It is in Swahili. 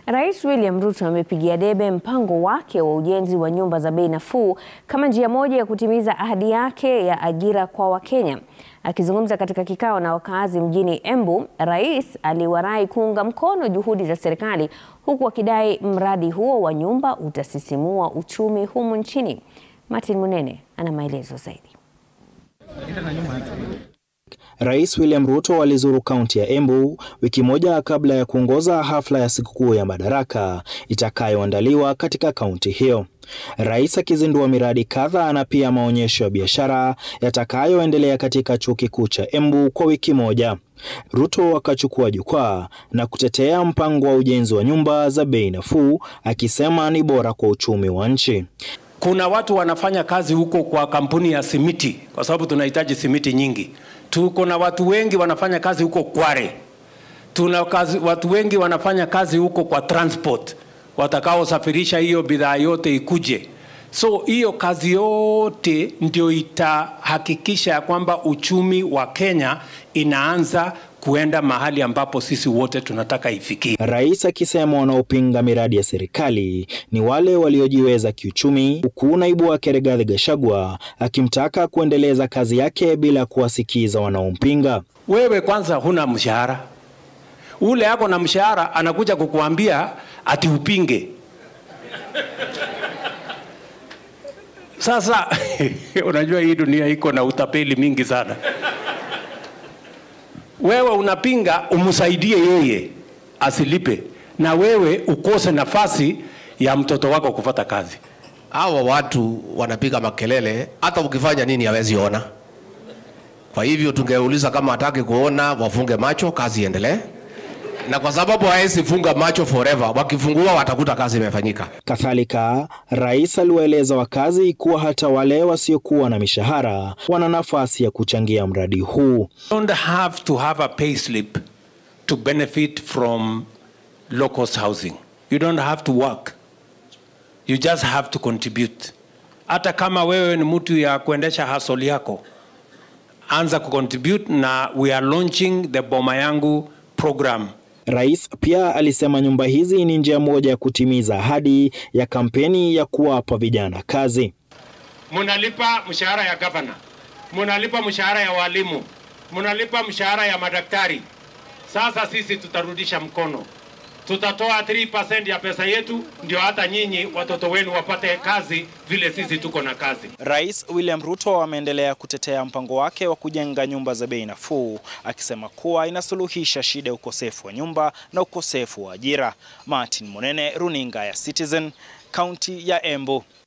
Rais William Ruto amepigia debe mpango wake wa ujenzi wa nyumba za bei nafuu kama njia moja ya kutimiza ahadi yake ya ajira kwa Wakenya. Akizungumza katika kikao na wakazi mjini Embu, rais aliwarai kuunga mkono juhudi za serikali huku akidai mradi huo wa nyumba utasisimua uchumi humu nchini. Martin Munene ana maelezo zaidi. Rais William Ruto alizuru kaunti ya Embu wiki moja kabla ya kuongoza hafla ya sikukuu ya Madaraka itakayoandaliwa katika kaunti hiyo. Rais akizindua miradi kadhaa na pia maonyesho ya biashara yatakayoendelea katika chuo kikuu cha Embu kwa wiki moja. Ruto akachukua jukwaa na kutetea mpango wa ujenzi wa nyumba za bei nafuu akisema ni bora kwa uchumi wa nchi. Kuna watu wanafanya kazi huko kwa kampuni ya simiti, kwa sababu tunahitaji simiti nyingi. Tuko na watu wengi wanafanya kazi huko Kware. Tuna kazi, watu wengi wanafanya kazi huko kwa transport, watakaosafirisha hiyo bidhaa yote ikuje. So hiyo kazi yote ndio itahakikisha ya kwamba uchumi wa Kenya inaanza kuenda mahali ambapo sisi wote tunataka ifikie. Rais akisema wanaopinga miradi ya serikali ni wale waliojiweza kiuchumi, huku naibu wake Rigathi Gachagua akimtaka kuendeleza kazi yake bila kuwasikiza wanaompinga. Wewe kwanza huna mshahara, ule ako na mshahara anakuja kukuambia ati upinge. Sasa unajua hii dunia iko na utapeli mingi sana. Wewe unapinga umsaidie yeye asilipe, na wewe ukose nafasi ya mtoto wako kupata kazi. Hawa watu wanapiga makelele, hata ukifanya nini hawezi ona. Kwa hivyo tungeuliza kama hataki kuona, wafunge macho, kazi iendelee na kwa sababu hawezi funga macho forever, wakifungua watakuta kazi imefanyika. Kadhalika, rais aliwaeleza wakazi kuwa hata wale wasiokuwa na mishahara wana nafasi ya kuchangia mradi huu. don't have to have a pay slip to benefit from low-cost housing. You don't have to work. You just have to contribute. Hata kama wewe ni mtu ya kuendesha hustle yako, anza kucontribute na we are launching the Boma Yangu program Rais pia alisema nyumba hizi ni njia moja ya kutimiza ahadi ya kampeni ya kuwapa vijana kazi. munalipa mshahara ya gavana, munalipa mshahara ya walimu, munalipa mshahara ya madaktari. Sasa sisi tutarudisha mkono, tutatoa 3% ya pesa yetu, ndio hata nyinyi watoto wenu wapate kazi vile sisi tuko na kazi. Rais William Ruto ameendelea kutetea mpango wake wa kujenga nyumba za bei nafuu, akisema kuwa inasuluhisha shida ya ukosefu wa nyumba na ukosefu wa ajira. Martin Monene, runinga ya Citizen, kaunti ya Embu.